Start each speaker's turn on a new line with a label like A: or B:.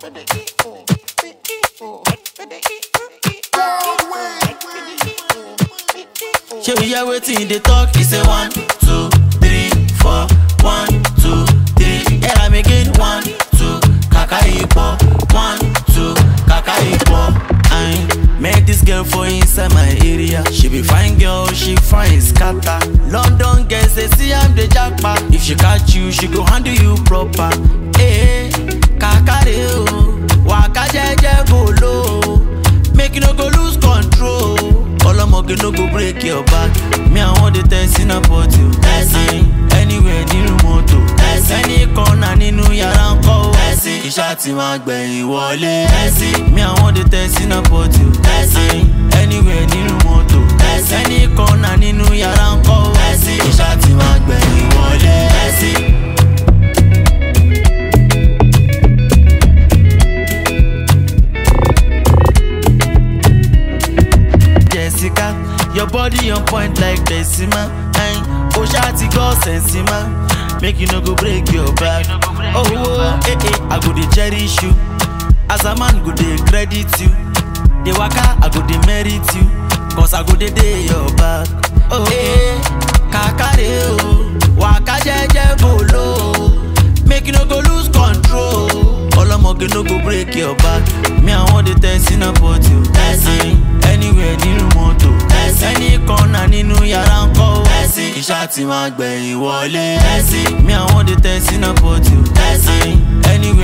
A: Shey we hear wetin dey talk? He say one, two, three, four, one, two, three. Hear am again, one, two, kaka ipo, one, two, kaka ipo. I met this girl for inside my area. She be fine girl, she fine scatter. London girls they see am dey japa. If she catch you, she go handle you proper. Eh, kakare o, waka jeje go low. Make you no go lose control. Ọlọ́mọge no go break your back. Me I wan dey test in a pot you. Ẹ̀sìn anywhere nínú mọ́tò. Ẹ̀sìn ẹni kọ́nà nínú yàrá ń kọ́ o. Ẹ̀sìn iṣẹ́ ti máa gbẹ̀yìn wọlé. Ẹ̀sìn me I wan dey test in a pot you. Ẹ̀sìn anywhere nínú mọ́tò. Ẹ̀sìn ẹni kọ́nà nínú yàrá ń kọ́ o. Ẹ̀sìn iṣẹ́ ti máa gbẹ̀yìn wọlé. Ẹ̀sìn. Jessica, your body on point like Benzema. Ayin, o ṣá ti gbọ́ sẹ̀nsìmá. Make you no go break your back. Oh, oh, eh, eh, I go dey cherish you. As a man go dey credit you. Dey waka, I go dey merit you. Cause I go dey dey your back. Oh, eh, kakare o. Waka jẹ́jẹ́ go low. Make you no go lose control. Ọlọ́mọge no go break your back. Me, I wan dey test in a pot you. Ẹ̀sìn anywhere nínú mọ́tò. Ẹ̀sìn ẹni kọ́nà nínú yàrá ń kọ́ o. Ẹ̀sìn iṣẹ́ ti máa gbẹ̀yìn wọlé. Ẹ̀sìn me, I wan dey test in a pot you. Ẹ̀sìn anywhere.